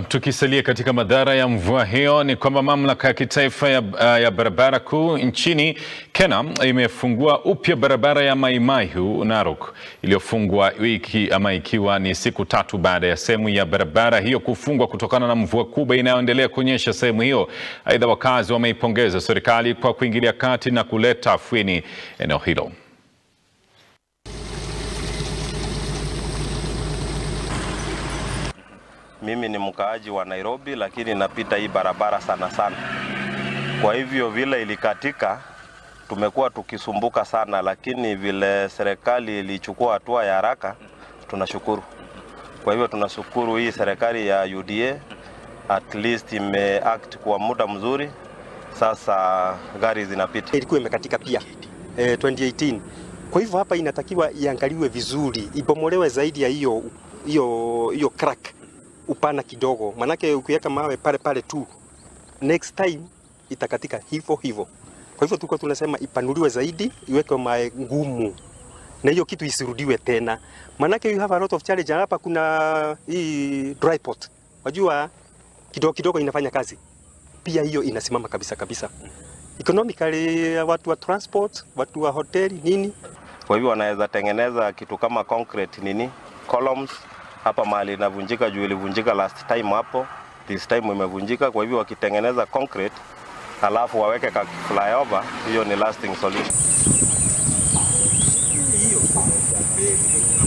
tukisalia katika madhara ya mvua hiyo ni kwamba mamlaka ya kitaifa ya, uh, ya barabara kuu nchini Kenya imefungua upya barabara ya Mai Mahiu Narok iliyofungwa wiki ama ikiwa ni siku tatu baada ya sehemu ya barabara hiyo kufungwa kutokana na mvua kubwa inayoendelea kunyesha sehemu hiyo. Aidha, wakazi wameipongeza serikali kwa kuingilia kati na kuleta afueni eneo hilo. Mimi ni mkaaji wa Nairobi, lakini napita hii barabara sana sana. Kwa hivyo vile ilikatika, tumekuwa tukisumbuka sana, lakini vile serikali ilichukua hatua ya haraka, tunashukuru. Kwa hivyo tunashukuru hii serikali ya UDA, at least imeact kwa muda mzuri. Sasa gari zinapita. ilikuwa imekatika pia eh, 2018. Kwa hivyo hapa inatakiwa iangaliwe vizuri, ibomolewe zaidi ya hiyo hiyo hiyo crack upana kidogo, manake ukiweka mawe pale pale tu next time itakatika hivyo hivyo. Kwa hivyo tulikuwa tunasema ipanuliwe zaidi, iwekwe mawe ngumu na hiyo kitu isirudiwe tena, manake you have a lot of challenge hapa. Kuna hii dry pot, wajua kidogo kidogo inafanya kazi pia, hiyo inasimama kabisa kabisa economically, watu wa transport, watu wa hoteli nini Kwa hivyo wanaweza tengeneza kitu kama concrete nini columns hapa mahali inavunjika, juu ilivunjika last time hapo, this time imevunjika. Kwa hivyo wakitengeneza concrete alafu waweke ka flyover, hiyo ni lasting solution.